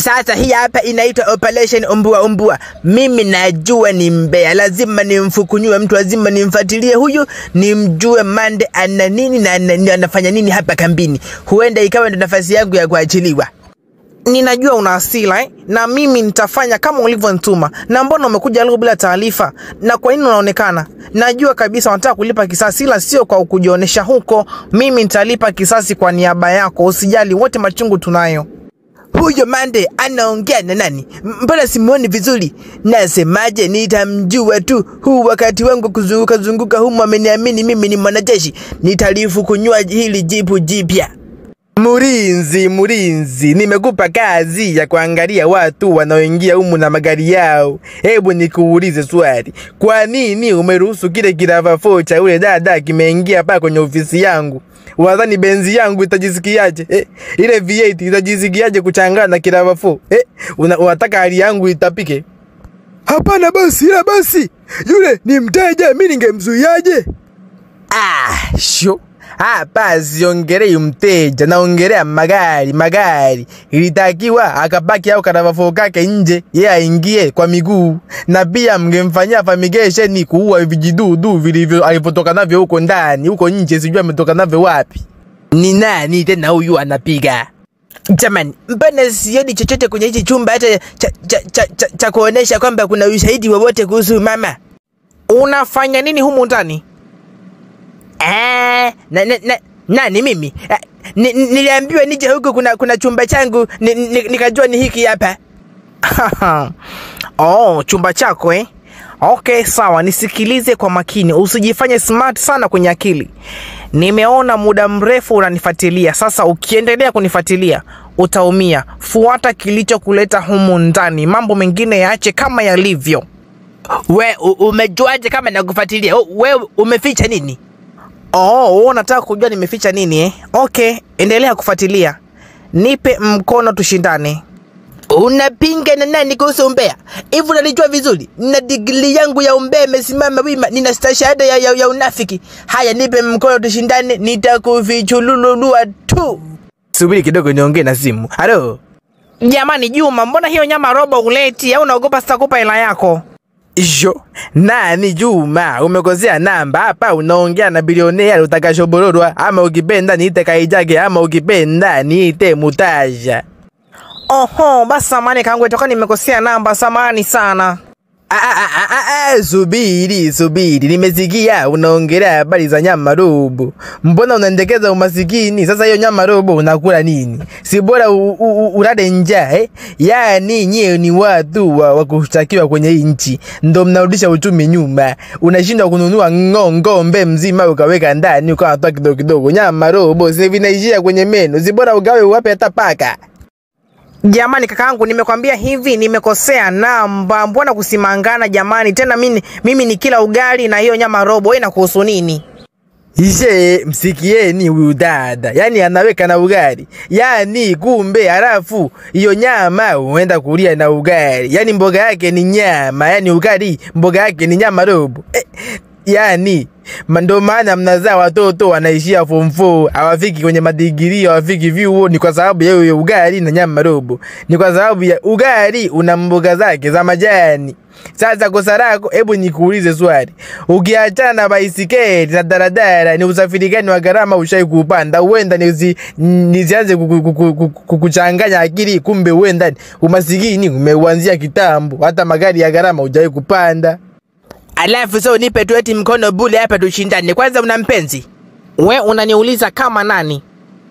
Sasa hii hapa inaitwa operation umbua umbua. Mimi najua ni mbea, lazima nimfukunyue mtu, lazima nimfuatilie huyu, nimjue Mande ana nini na ana- anafanya nini hapa kambini. Huenda ikawa ndo nafasi yangu ya kuachiliwa. Ninajua una hasira eh? na mimi nitafanya kama ulivyonituma. Na mbona umekuja leo bila taarifa? Na kwa nini unaonekana? Najua kabisa unataka kulipa kisasi, ila sio kwa kujionyesha huko. Mimi nitalipa kisasi kwa niaba yako, usijali, wote machungu tunayo. Huyo Mande anaongea na nani? M- Mbona simuoni vizuri? Nasemaje, nitamjua tu. Huu wakati wangu kuzunguka zunguka humu, ameniamini mimi ni mwanajeshi, nitalifukunyua hili jipu jipya. Murinzi, murinzi, nimekupa kazi ya kuangalia watu wanaoingia humu na magari yao. Hebu nikuulize swali, kwa nini umeruhusu kile kiravafo cha ule dada kimeingia hapa kwenye ofisi yangu? Wadhani benzi yangu itajisikiaje? Eh, ile V8 itajisikiaje kuchangana na kiravafo? Eh, una, unataka hali yangu itapike? Hapana basi, ila basi yule ni mteja, mi ningemzuiaje? Ah, sho hapa siongelei mteja, naongelea magari. Magari ilitakiwa akabaki au karavafo kake nje, yeye aingie kwa miguu, na pia mngemfanyia fumigation kuua vijidudu vilivyo alivyotoka navyo huko ndani, huko nje, sijui ametoka navyo wapi. Ni nani tena huyu anapiga? Jamani, mbona sioni chochote kwenye hichi chumba hata cha, cha, cha, cha, cha kuonesha kwamba kuna ushahidi wowote kuhusu mama? Unafanya nini humu ndani? Ah, na, na, na, nani mimi? Ah, ni, ni- niliambiwa nije huku kuna, kuna chumba changu ni, ni, nikajua ni hiki hapa. oh, chumba chako eh? Okay, sawa, nisikilize kwa makini, usijifanye smart sana kwenye akili. Nimeona muda mrefu unanifuatilia. Sasa ukiendelea kunifuatilia utaumia. Fuata kilichokuleta humu ndani, mambo mengine yaache kama yalivyo. We u- umejuaje kama nakufuatilia? Oh, We umeficha nini? Oh, wewe unataka kujua nimeficha nini eh? Okay, endelea kufuatilia. Nipe mkono tushindane. Unapinga na nani kuhusu umbea? Hivi unalijua vizuri? Nina digrii yangu ya umbea imesimama wima, nina stashahada ya, ya, ya unafiki. Haya, nipe mkono tushindane, nitakufichululua tu. Subiri kidogo niongee na simu. Halo. Jamani Juma, mbona hiyo nyama robo uleti au unaogopa sitakupa hela yako? Jo, nani Juma? Umekosea namba hapa, unaongea na bilionea utakashobororwa, ama ukipenda niite Kaijage, ama ukipenda niite Mutaja. Oho, basi samani kangu itoka nimekosea namba, samani sana. Ah, ah, ah, ah, ah, subiri subiri, nimesikia unaongelea habari za nyama robo. Mbona unaendekeza umasikini? Sasa hiyo nyama robo unakula nini? Si bora u- u- u- ulale njaa eh? Yaani nyie ni watu wa, wa kushtakiwa kwenye hii nchi, ndo mnarudisha uchumi nyuma. Unashindwa kununua ng'o ng'ombe mzima ukaweka ndani ukawa unatoa kidogo kidogo. Nyama robo sasa vinaishia kwenye meno, si bora ugawe uwape hata paka. Jamani kakaangu, nimekwambia hivi, nimekosea namba. Mbona kusimangana jamani? Tena mimi, mimi ni kila ugali na hiyo nyama robo, wewe inakuhusu nini? Ishe, msikieni huyu dada, yaani anaweka na ugali, yaani kumbe, halafu hiyo nyama huenda kulia na ugali, yaani mboga yake ni nyama, yaani ugali mboga yake ni nyama robo eh, yaani ma- ndo maana mnazaa watoto wanaishia form 4 hawafiki kwenye madigiri, hawafiki vyuo, ni kwa sababu ya hiyo ugali na nyama robo, ni kwa sababu ya ugali una mboga zake za majani. Sasa kosa lako, hebu nikuulize swali, ukiachana na baisikeli na daladala, ni usafiri gani wa gharama ushai kuupanda? Huenda nizi, nizianze kuku- kuku- kuku- kukuchanganya akili, kumbe huenda umasikini umeuanzia kitambo, hata magari ya gharama hujawai kupanda. Alafu so nipe tu eti mkono bule hapa tushindane. Kwanza una mpenzi? We unaniuliza kama nani?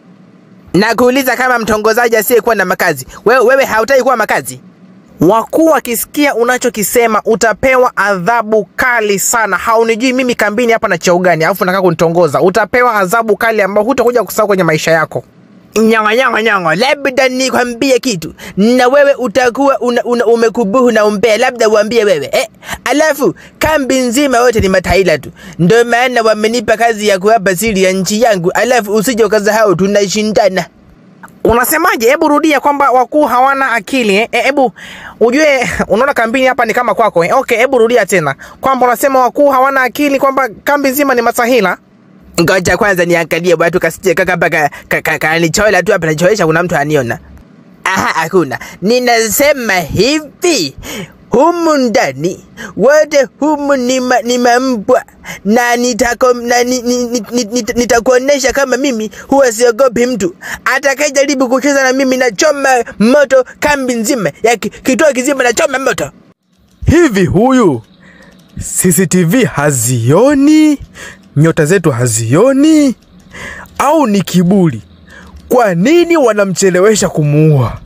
Na kuuliza kama mtongozaji asiyekuwa na makazi. Wewe, wewe hautaki kuwa makazi? Wakuu wakisikia unachokisema utapewa adhabu kali sana. Haunijui mimi kambini hapa na cheo gani, alafu nataka kunitongoza. Utapewa adhabu kali ambayo hutakuja kusahau kwenye maisha yako. Nyongo nyongo nyongo, labda nikwambie kitu, na wewe utakuwa una, una, umekubuhu na umbea, labda uambie wewe eh. Alafu kambi nzima wote ni mataila tu, ndio maana wamenipa kazi ya kuwapa siri ya nchi yangu. Alafu usije ukasahau tunashindana. Unasemaje? Hebu rudia kwamba wakuu hawana akili eh? Eh, Hebu ujue, unaona kambini hapa ni kama kwako eh? Okay, hebu rudia tena kwamba unasema wakuu hawana akili, kwamba kambi nzima ni masahila. Ngoja kwanza niangalie watu kasije kaka mpaka kanichola tu hapa nachoesha, kuna mtu aniona. Aha, hakuna. Ninasema hivi humu ndani wote humu ni, ma, ni mambwa na nitako, na ni, ni, ni, ni, ni, nitakuonesha kama mimi huwa siogopi mtu atakayejaribu kucheza na mimi nachoma moto kambi nzima ya ki- kituo kizima nachoma moto Hivi huyu CCTV hazioni? Nyota zetu hazioni? Au ni kiburi? Kwa nini wanamchelewesha kumuua?